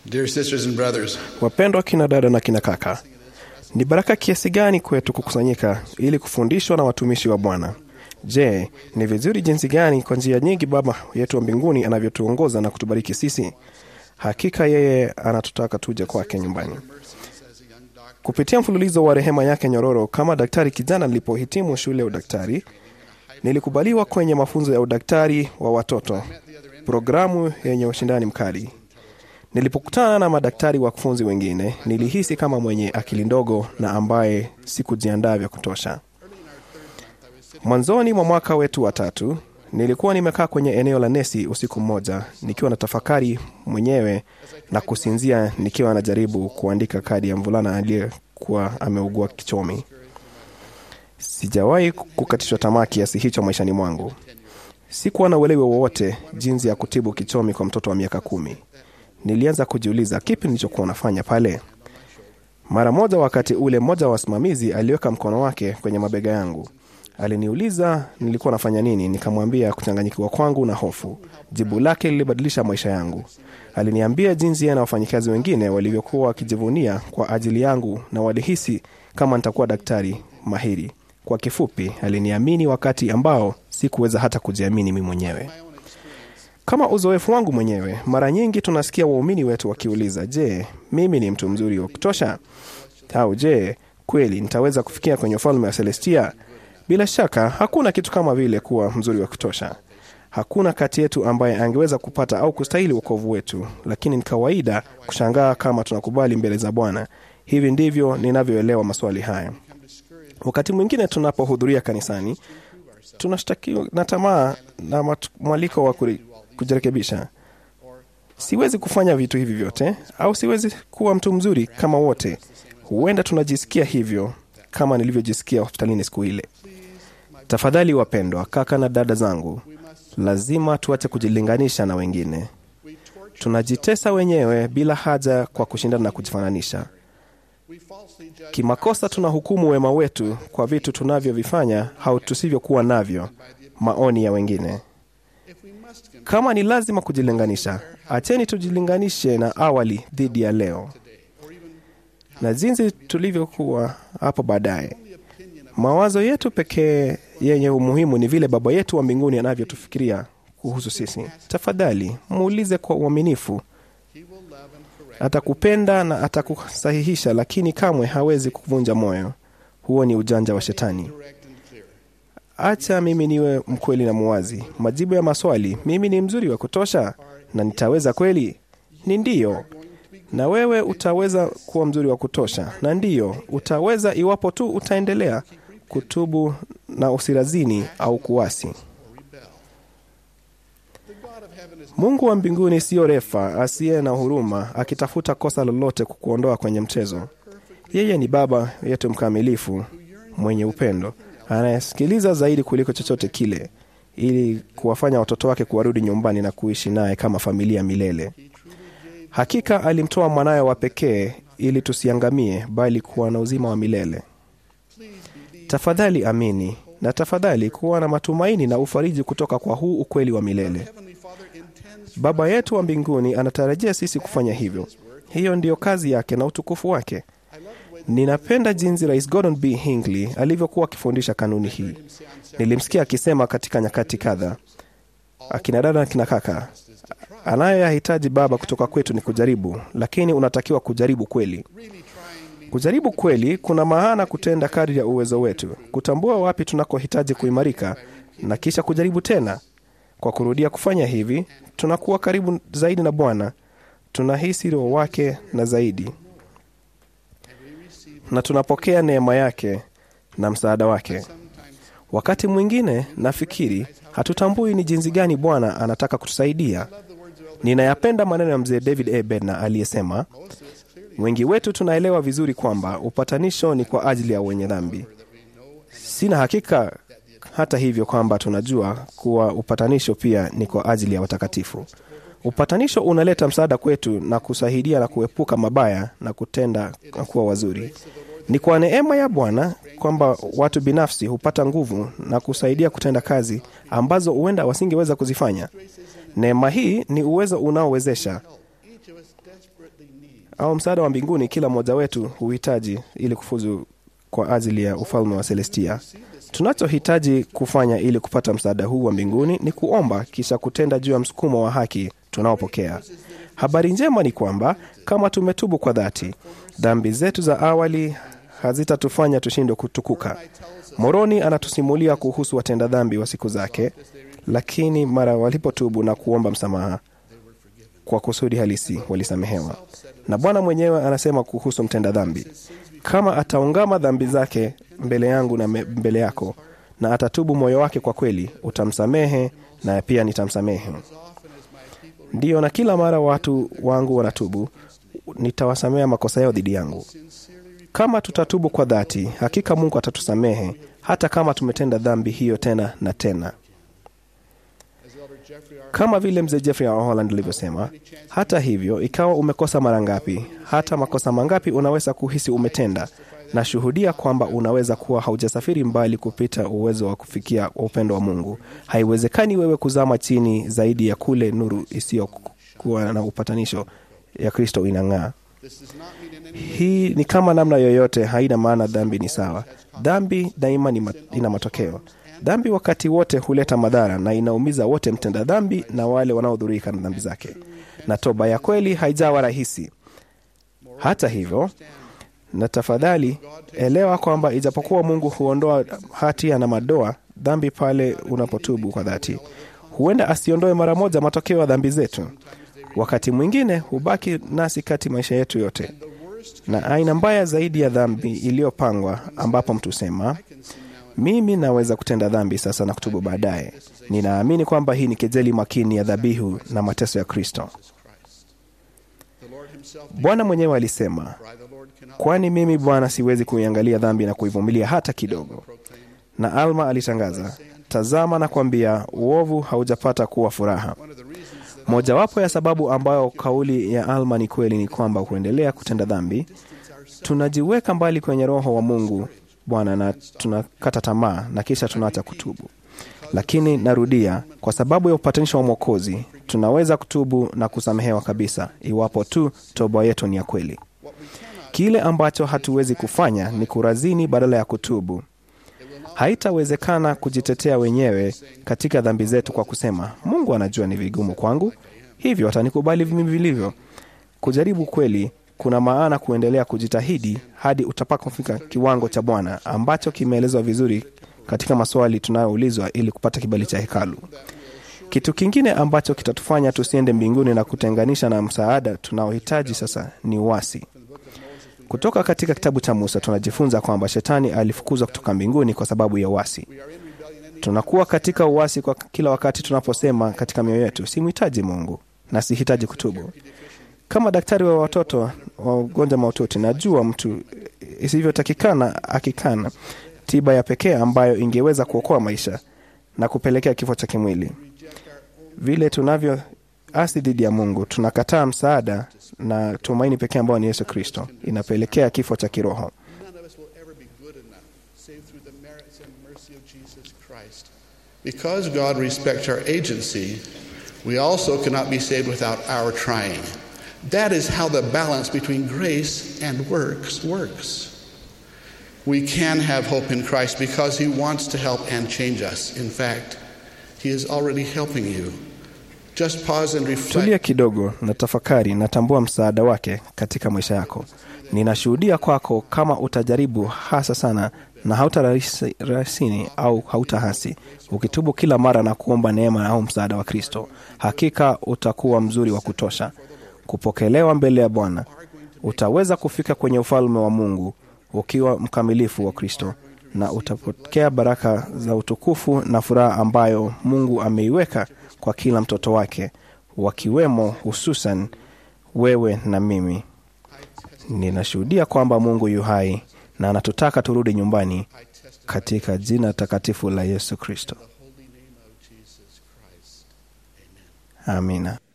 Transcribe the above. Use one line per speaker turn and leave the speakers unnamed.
Dear sisters and brothers,
Wapendwa kina dada na kina kaka, ni baraka kiasi gani kwetu kukusanyika ili kufundishwa na watumishi wa Bwana. Je, ni vizuri jinsi gani kwa njia nyingi Baba yetu wa mbinguni anavyotuongoza na kutubariki sisi. Hakika yeye anatutaka tuje kwake nyumbani. Kupitia mfululizo wa rehema yake nyororo, kama daktari kijana nilipohitimu shule ya udaktari, nilikubaliwa kwenye mafunzo ya udaktari wa watoto, programu yenye ushindani mkali. Nilipokutana na madaktari wakufunzi wengine, nilihisi kama mwenye akili ndogo na ambaye sikujiandaa vya kutosha. Mwanzoni mwa mwaka wetu wa tatu, nilikuwa nimekaa kwenye eneo la nesi usiku mmoja, nikiwa na tafakari mwenyewe na kusinzia, nikiwa najaribu kuandika kadi ya mvulana aliyekuwa ameugua kichomi. Sijawahi kukatishwa tamaa kiasi hicho maishani mwangu. Sikuwa na uelewa wowote jinsi ya kutibu kichomi kwa mtoto wa miaka kumi. Nilianza kujiuliza kipi nilichokuwa nafanya pale. Mara moja, wakati ule, mmoja wa wasimamizi aliweka mkono wake kwenye mabega yangu. Aliniuliza nilikuwa nafanya nini. Nikamwambia kuchanganyikiwa kwangu na hofu. Jibu lake lilibadilisha maisha yangu. Aliniambia jinsi yeye na wafanyikazi wengine walivyokuwa wakijivunia kwa ajili yangu na walihisi kama nitakuwa daktari mahiri. Kwa kifupi, aliniamini wakati ambao sikuweza hata kujiamini mimi mwenyewe. Kama uzoefu wangu mwenyewe, mara nyingi tunasikia waumini wetu wakiuliza, je, mimi ni mtu mzuri wa kutosha? Au je, kweli nitaweza kufikia kwenye ufalme wa Celestia? Bila shaka hakuna kitu kama vile kuwa mzuri wa kutosha. Hakuna kati yetu ambaye angeweza kupata au kustahili wokovu wetu, lakini ni kawaida kushangaa kama tunakubali mbele za Bwana. Hivi ndivyo ninavyoelewa maswali haya. Wakati mwingine tunapohudhuria kanisani, tunashtakiwa na tamaa na matu- mwaliko wa kuri- kujirekebisha. Siwezi kufanya vitu hivi vyote, au siwezi kuwa mtu mzuri kama wote. Huenda tunajisikia hivyo kama nilivyojisikia hospitalini siku ile. Tafadhali wapendwa, kaka na dada zangu, lazima tuache kujilinganisha na wengine. Tunajitesa wenyewe bila haja kwa kushindana na kujifananisha. Kimakosa tunahukumu wema wetu kwa vitu tunavyovifanya au tusivyokuwa navyo, maoni ya wengine. Kama ni lazima kujilinganisha, acheni tujilinganishe na awali dhidi ya leo na jinsi tulivyokuwa hapo baadaye. Mawazo yetu pekee yenye umuhimu ni vile Baba yetu wa mbinguni anavyotufikiria kuhusu sisi. Tafadhali muulize kwa uaminifu. Atakupenda na atakusahihisha, lakini kamwe hawezi kuvunja moyo. Huo ni ujanja wa Shetani. Acha mimi niwe mkweli na muwazi. Majibu ya maswali, mimi ni mzuri wa kutosha na nitaweza kweli, ni ndiyo. Na wewe utaweza kuwa mzuri wa kutosha, na ndiyo utaweza iwapo tu utaendelea kutubu na usirazini au kuasi. Mungu wa mbinguni siyo refa asiye na huruma, akitafuta kosa lolote kukuondoa kwenye mchezo. Yeye ni Baba yetu mkamilifu, mwenye upendo, anayesikiliza zaidi kuliko chochote kile, ili kuwafanya watoto wake kuwarudi nyumbani na kuishi naye kama familia milele. Hakika alimtoa mwanawe wa pekee ili tusiangamie, bali kuwa na uzima wa milele. Tafadhali amini na tafadhali kuwa na matumaini na ufariji kutoka kwa huu ukweli wa milele. Baba yetu wa mbinguni anatarajia sisi kufanya hivyo. Hiyo ndiyo kazi yake na utukufu wake. Ninapenda jinsi Rais Gordon B. Hinckley alivyokuwa akifundisha kanuni hii. Nilimsikia akisema katika nyakati kadha, akina dada na kina kaka, anayoyahitaji Baba kutoka kwetu ni kujaribu, lakini unatakiwa kujaribu kweli. Kujaribu kweli kuna maana kutenda kadri ya uwezo wetu, kutambua wapi tunakohitaji kuimarika na kisha kujaribu tena. Kwa kurudia kufanya hivi, tunakuwa karibu zaidi na Bwana, tunahisi Roho wake na zaidi, na tunapokea neema yake na msaada wake. Wakati mwingine nafikiri hatutambui ni jinsi gani Bwana anataka kutusaidia. Ninayapenda maneno ya mzee David A. Bednar aliyesema, wengi wetu tunaelewa vizuri kwamba upatanisho ni kwa ajili ya wenye dhambi. Sina hakika hata hivyo kwamba tunajua kuwa upatanisho pia ni kwa ajili ya watakatifu. Upatanisho unaleta msaada kwetu na kusaidia na kuepuka mabaya na kutenda na kuwa wazuri. Ni kwa neema ya Bwana kwamba watu binafsi hupata nguvu na kusaidia kutenda kazi ambazo huenda wasingeweza kuzifanya. Neema hii ni uwezo unaowezesha
each of us desperately needs
au msaada wa mbinguni kila mmoja wetu huhitaji ili kufuzu kwa ajili ya ufalme wa Celestia. Tunachohitaji kufanya ili kupata msaada huu wa mbinguni ni kuomba, kisha kutenda juu ya msukumo wa haki tunaopokea. Habari njema ni kwamba kama tumetubu kwa dhati, dhambi zetu za awali hazitatufanya tushindwe kutukuka. Moroni anatusimulia kuhusu watenda dhambi wa siku zake, lakini mara walipotubu na kuomba msamaha kwa kusudi halisi walisamehewa. Na Bwana mwenyewe anasema kuhusu mtenda dhambi, kama ataungama dhambi zake mbele yangu na me- mbele yako, na atatubu moyo wake kwa kweli, utamsamehe na pia nitamsamehe. Ndiyo, na kila mara watu wangu wanatubu, nitawasamea makosa yao dhidi yangu. Kama tutatubu kwa dhati, hakika Mungu atatusamehe hata kama tumetenda dhambi hiyo tena na tena. Kama vile mzee Jeffrey wa Holland alivyosema, hata hivyo, ikawa umekosa mara ngapi, hata makosa mangapi unaweza kuhisi umetenda, na shuhudia kwamba unaweza kuwa haujasafiri mbali kupita uwezo wa kufikia upendo wa Mungu. Haiwezekani wewe kuzama chini zaidi ya kule nuru isiyokuwa na upatanisho ya Kristo inang'aa.
This does not mean in any
Hii ni kama namna yoyote, haina maana dhambi ni sawa. Dhambi daima ni ma, ina matokeo. Dhambi wakati wote huleta madhara na inaumiza wote, mtenda dhambi na wale wanaodhurika na dhambi zake, na toba ya kweli haijawa rahisi. Hata hivyo, na tafadhali elewa kwamba ijapokuwa Mungu huondoa hatia na madoa dhambi pale unapotubu kwa dhati, huenda asiondoe mara moja matokeo ya dhambi zetu. Wakati mwingine hubaki nasi kati maisha yetu yote, na aina mbaya zaidi ya dhambi iliyopangwa, ambapo mtu sema mimi naweza kutenda dhambi sasa na kutubu baadaye. Ninaamini kwamba hii ni kejeli makini ya dhabihu na mateso ya Kristo.
the Lord himself
Bwana mwenyewe alisema,
by the Lord cannot
kwani mimi Bwana siwezi kuiangalia dhambi na kuivumilia hata kidogo.
proclaim
Na Alma alitangaza, tazama na kwambia, uovu haujapata kuwa furaha.
one of the reasons that
Mojawapo ya sababu ambayo kauli ya Alma ni kweli ni kwamba kuendelea kutenda dhambi, tunajiweka mbali kwenye Roho wa Mungu Bwana na tunakata tamaa na kisha tunaacha kutubu. Lakini narudia, kwa sababu ya upatanisho wa Mwokozi tunaweza kutubu na kusamehewa kabisa, iwapo tu toba yetu ni ya kweli. Kile ambacho hatuwezi kufanya ni kurazini badala ya kutubu. Haitawezekana kujitetea wenyewe katika dhambi zetu kwa kusema Mungu anajua ni vigumu kwangu, hivyo atanikubali mimi vilivyo. Kujaribu kweli kuna maana kuendelea kujitahidi hadi utapakofika kiwango cha Bwana ambacho kimeelezwa vizuri katika maswali tunayoulizwa ili kupata kibali cha hekalu. Kitu kingine ambacho kitatufanya tusiende mbinguni na kutenganisha na msaada tunaohitaji sasa ni uasi. Kutoka katika kitabu cha Musa tunajifunza kwamba shetani alifukuzwa kutoka mbinguni kwa sababu ya uasi. Tunakuwa katika uasi kwa kila wakati tunaposema katika mioyo yetu, simhitaji Mungu na sihitaji kutubu. Kama daktari wa watoto wa ugonjwa mahututi, najua mtu isivyotakikana akikana tiba ya pekee ambayo ingeweza kuokoa maisha na kupelekea kifo cha kimwili. Vile tunavyo asi dhidi ya Mungu, tunakataa msaada na tumaini pekee ambayo ni Yesu Kristo, inapelekea kifo cha kiroho.
none of us will ever be good enough save through the merits and mercy of Jesus Christ. Because God respects our agency, we also cannot be saved without our trying. That is how the balance between grace and works works. We can have hope in Christ because He wants to help and change us. In fact, He is already helping you. Just pause and reflect.
Tulia kidogo na tafakari, natambua msaada wake katika maisha yako. Ninashuhudia kwako kama utajaribu hasa sana na hautarasini au hautahasi, ukitubu kila mara na kuomba neema au msaada wa Kristo, hakika utakuwa mzuri wa kutosha kupokelewa mbele ya Bwana. Utaweza kufika kwenye ufalme wa Mungu ukiwa mkamilifu wa Kristo, na utapokea baraka za utukufu na furaha ambayo Mungu ameiweka kwa kila mtoto wake, wakiwemo hususan wewe na mimi. Ninashuhudia kwamba Mungu yu hai na anatutaka turudi nyumbani katika jina takatifu la Yesu Kristo.
holy name of Jesus Christ. Amen.
Amina.